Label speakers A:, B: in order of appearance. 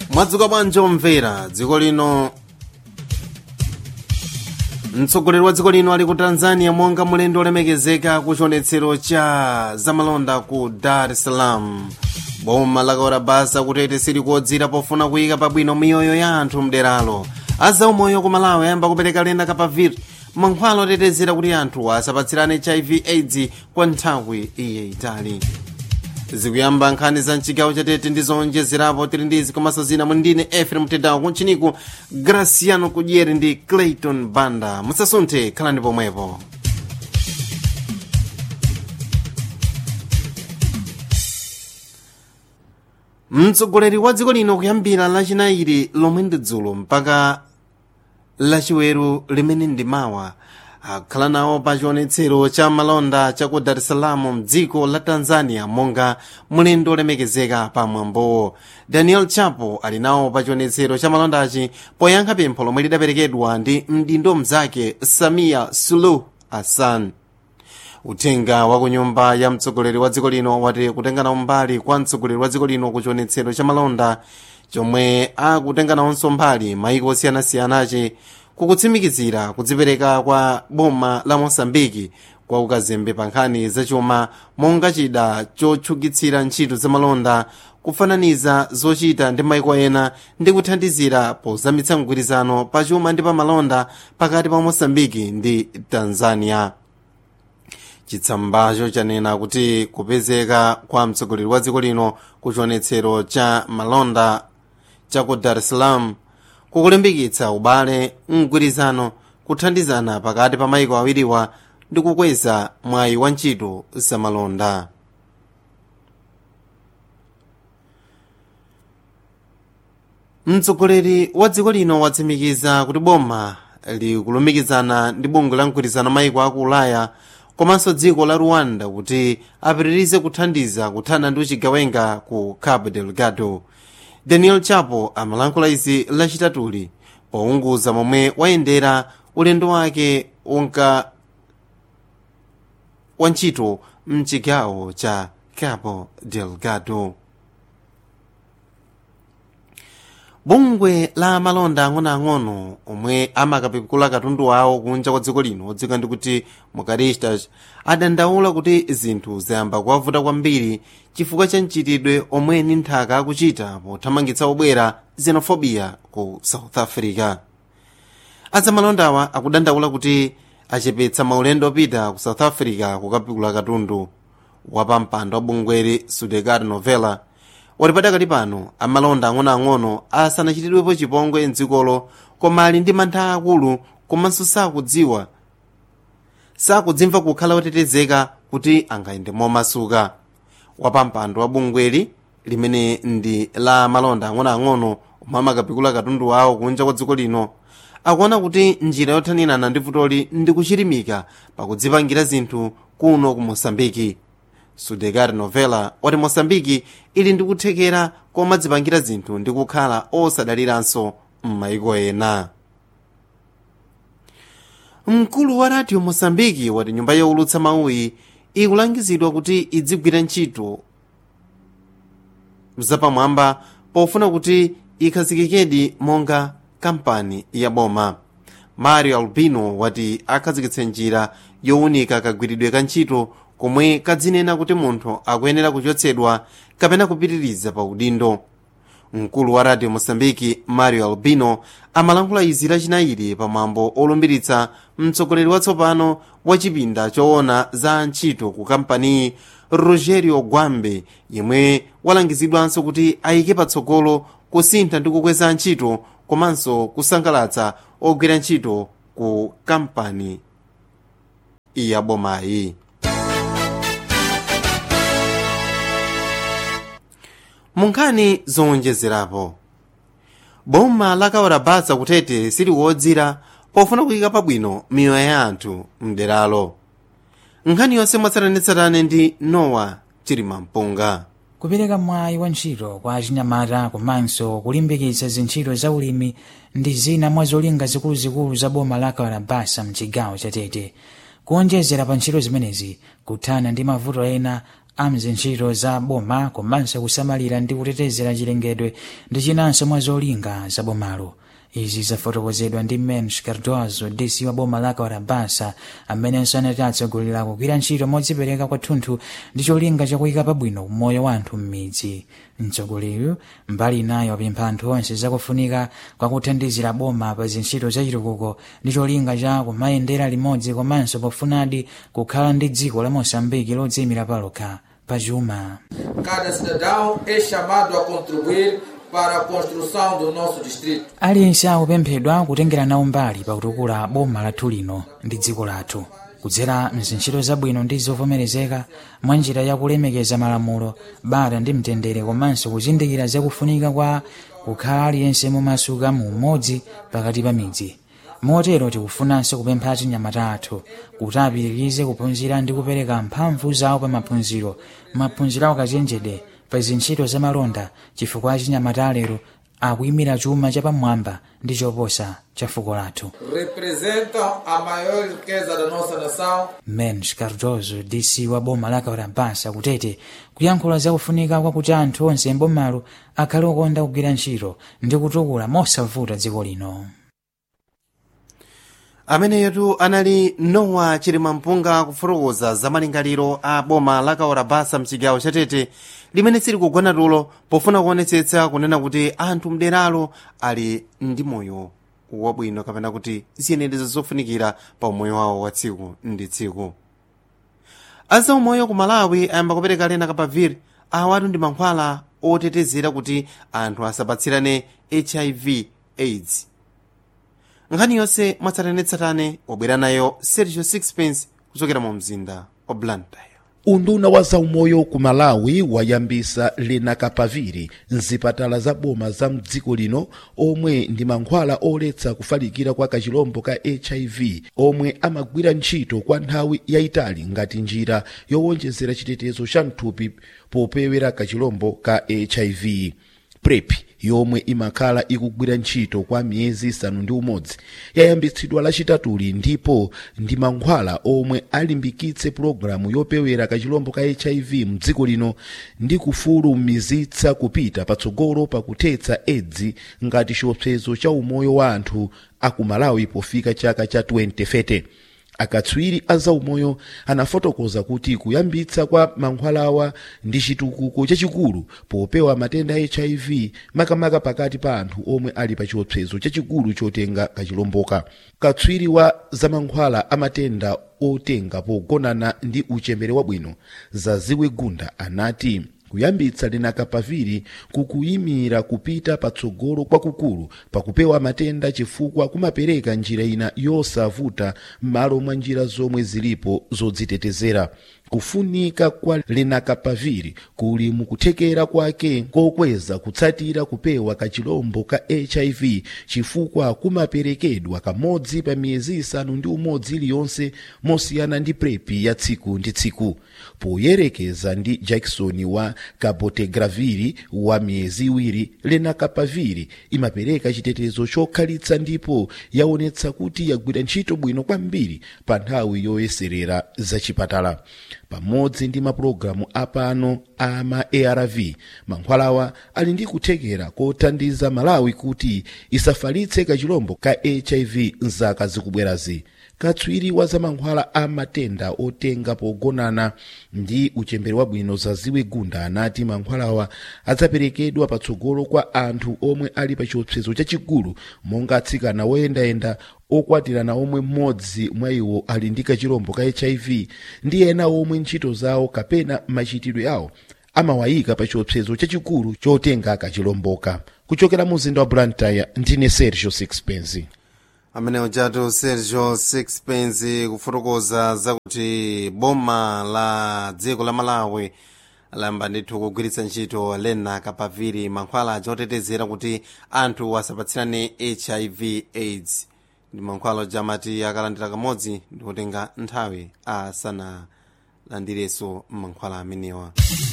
A: mwadzuka bwanji omvera dziko lino mtsogoleri wa dziko lino ali ku tanzania monga mulendo olemekezeka ku chionetsero cha zamalonda ku dar es salaam boma lakaora basa kutete sili kuodzera pofuna kuyika pabwino miyoyo ya anthu mderalo azaumoyo ku malawi ayamba kupereka lenda kapaviri mankhwala otetezera kuti anthu asapatsirane hiv aids kwa nthawi yayitali zikuyamba nkhani za mchigawo chatete ndi zonjezerapo tili ndizi komanso zina mundine efrem tedawo kunchiniku graciano kudyeri ndi clayton banda musasunthe khalani pomwepo mtsogoleri wa dziko lino kuyambira lachinayi lomwe ndi dzulo mpaka lachiweru limene ndi mawa akhala nawo pa chionetsero cha malonda cha ku dar es salaam mdziko la tanzania monga mulendo olemekezeka pa mwambowo daniel chapo ali nawo pa chionetsero cha malondachi poyankha pempho lomwe lidaperekedwa ndi mdindo mzake samia suluhu hassan uthenga wa ku nyumba ya mtsogoleri wa dziko lino wati kutengana mbali kwa mtsogoleri wa dziko lino ku chionetsero cha malonda chomwe akutenganawonso mbali maiko osiyanasiyanachi kukutsimikizira kudzipereka kwa boma la mosambiki kwa ukazembe pa nkhani zachuma monga chida chotchukitsira ntchito zamalonda kufananiza zochita ndi maiko ena ndi kuthandizira pozamitsa mgwirizano pa chuma ndi pa malonda pakati pa mosambiki ndi tanzania chitsambacho chanena kuti kupezeka kwa mtsogoleri wa dziko lino ku chionetsero cha malonda cha ku dar es salaam kukulimbikitsa ubale mgwirizano kuthandizana pakati pa maiko awiriwa ndi kukweza mwayi wa ntchito zamalonda mtsogoleri wa dziko lino watsimikiza kuti boma likulumikizana ndi bungwe la mgwirizano maiko aku ulaya komanso dziko la rwanda kuti apitirize kuthandiza kuthana ndi uchigawenga ku cabo delgado daniel chapo amalankhula izi lachitatuli pounguza momwe wayendera ulendo wake unka wa ntchito mchigawo cha cabo delgado bungwe la malonda ang'onoang'ono omwe amakapikula katundu wawo kunja kwa dziko lino odziwika ndi kuti mukaristas adandaula kuti zinthu zayamba kuwavuta kwambiri chifukwa cha mchitidwe omwe ni nthaka akuchita pothamangitsa obwera xenofobia ku south africa azamalondawa akudandaula kuti achepetsa maulendo opita ku south africa kukapikula katundu wapampando wa bungweri sudegard novella wati padakali pano amalonda ang'onoang'ono asanachitidwepo chipongwe mdzikolo koma ali ndi mantha akulu komanso sakudziwa sakudzimva kukhala otetezeka kuti angayende momasuka wapampando wa bungweli limene ndi la malonda ang'onoang'ono omwe amakapikula katundu wawo kunja kwa dziko lino akuona kuti njira yothaninana ndi vutoli ndi kuchirimika pakudzipangira zinthu kuno ku mosambiki sudegard novella wati mosambiki ili ndi kuthekera komadzipangira zinthu ndi kukhala osadaliranso m'maiko ena mkulu wa radio mosambiki wati nyumba youlutsa mawuyi ikulangizidwa kuti idzigwira ntchito zapamwamba pofuna kuti ikhazikikedi monga kampani ya boma mario albino wati akhazikitse njira yowunika kagwiridwe ka ntchito komwe kadzinena kuti munthu akuyenera kuchotsedwa kapena kupitiriza pa udindo mkulu wa radio mosambiki mario albino amalankhula izi lachinayi pamwambo olumbiritsa mtsogoleri watsopano wa chipinda choona za ntchito ku kampaniyi rogerio gwambe yemwe walangizidwanso kuti ayike patsogolo kusintha ndi kukweza ntchito komanso kusangalatsa ogwira ntchito ku kampani ya bomayi munkhani zowonjezerapo boma lakawarabasa kutete sili wodzira pofuna kuyika pabwino miyoyo ya anthu mderalo nkhani yonse mwatsatanetsatane ndi nowa chilimampunga
B: kupereka mwayi wa ntchito kwa achinyamata komanso kulimbikitsa zintchito za ulimi ndi zina mwa zolinga zikuluzikulu za boma la kawarabasa mchigawo chatete kuonjezera pa ntchito zimenezi kuthana ndi mavuto ena amzintchito za boma komanso kusamalira ndi kutetezera chilengedwe ndi chinanso mwa zolinga za bomalo izi zafotokozedwa ndi mens cardozo dc wa boma la kawarabasa amenenso anati atsogolera kugwira ntchito modzipereka kwathunthu ndi cholinga chakuyika pabwino umoyo wa anthu m'midzi mtsogoleri mbali inayo apempha anthu onse zakufunika kwakuthandizira boma pa zintchito zachitukuko ndi cholinga cha kumayendera limodzi komanso pofunadi kukhala ndi dziko la mosambiki lodziyimira palokha pachuma
C: Cada cidadão é chamado a contribuir para a construção do nosso distrito.
B: aliyense akupemphedwa kutengera nawo mbali pakutukula boma lathu lino ndi dziko lathu kudzera mzintchito zabwino ndi zovomerezeka mwa njira yakulemekeza malamulo bata ndi mtendere komanso kuzindikira zakufunika kwa kukhala aliyense momasuka mu umodzi pakati pa midzi motero tikufunanso kupempha achinyamata athu kuti apitirize kuphunzira ndi kupereka mphamvu zawo pa maphunziro maphunziro awo kachenjede pa zintchito za malonda chifukwa achinyamata alero akuyimira chuma chapamwamba ndi choposa cha fuko lathu
C: Representam a maior riqueza da nossa nação
B: mens cardozo dc wa boma la kaurabasa kutete kuyankhula zakufunika kwakuti anthu onse mbomalo akhale okonda kugwira ntchito ndi kutukula mosavuta dziko lino
A: ameneyotu anali nowa chilimampunga kufotokoza za malingaliro a boma la kaurabasa mchigawo chatete limene sili kugona tulo pofuna kuonetsetsa kunena kuti anthu mderalo ali ndi moyo wabwino kapena kuti ziyenerezo zofunikira pa umoyo wawo wa tsiku ndi tsiku azaumoyo ku malawi ayamba kupereka lena kapaviri awatu ndi mankhwala otetezera kuti anthu asapatsirane hiv aids nkhani yonse mwatsatanetsatane wabwera nayo sergio sixpence kuchokera mu mzinda wa blantyre
D: unduna wa zaumoyo ku malawi wayambisa lenakapaviri mzipatala za boma za mdziko lino omwe ndi mankhwala oletsa kufalikira kwa kachilombo ka hiv omwe amagwira ntchito kwa nthawi yayitali ngati njira yowonjezera chitetezo cha mthupi popewera kachilombo ka hiv prep yomwe imakhala ikugwira ntchito kwa miyezi isanu ndi umodzi yayambitsidwa lachitatuli ndipo ndi mankhwala omwe alimbikitse pulogalamu yopewera kachilombo ka hiv mdziko lino ndi kufulumizitsa kupita patsogolo pakuthetsa edzi ngati chiopsezo cha umoyo wa anthu aku malawi pofika chaka cha 2030 akatswiri a zaumoyo anafotokoza kuti kuyambitsa kwa mankhwalawa ndi chitukuko chachikulu popewa matenda a hiv makamaka pakati pa anthu omwe ali pa chiopsezo chachikulu chotenga kachilomboka katswiri wa zamankhwala amatenda otenga pogonana ndi uchembere wabwino zaziwe gunda anati kuyambitsa lenakapaviri kukuyimira kupita patsogolo kwakukulu pakupewa matenda chifukwa kumapereka njira ina yosavuta m'malo mwa njira zomwe zilipo zodzitetezera kufunika kwa lenakapaviri kuli mukuthekera kwake kokweza kutsatira kupewa kachilombo ka hiv chifukwa kumaperekedwa kamodzi pa miyezi isanu ndi umodzi iliyonse mosiyana ndi prepi ya tsiku ndi tsiku poyerekeza ndi jackson wa kabotegraviri wa miyezi iwiri lenakapaviri imapereka chitetezo chokhalitsa ndipo yaonetsa kuti yagwira ntchito bwino kwambiri pa nthawi yoyeserera zachipatala pamodzi ndi mapulogalamu apano a ma arv mankhwalawa ali ndi kuthekera kothandiza malawi kuti isafalitse kachilombo ka hiv mzaka zikubwerazi katswiri wa zamankhwala a matenda otenga pogonana ndi uchembere wabwino zaziwe gunda anati mankhwalawa adzaperekedwa patsogolo kwa anthu omwe ali pa chiopsezo chachikulu monga atsikana woyendayenda okwatirana omwe mmodzi mwa iwo ali ndi kachilombo ka hiv ndi ena omwe ntchito zawo kapena machitidwe awo amawayika pa chiopsezo chachikulu chotenga kachilomboka kuchokera mu mzinda wa blantyre ndine sergio sixpence
A: amene ujatu sergio sixpence kufotokoza zakuti boma la dziko la malawi lamba ndithu kugwiritsa ntchito lena kapaviri mankhwala achotetezera kuti anthu asapatsirane hiv aids ndi mankhwala jamati akalandira kamodzi ndi kutenga nthawi asanalandirenso mankhwala amenewa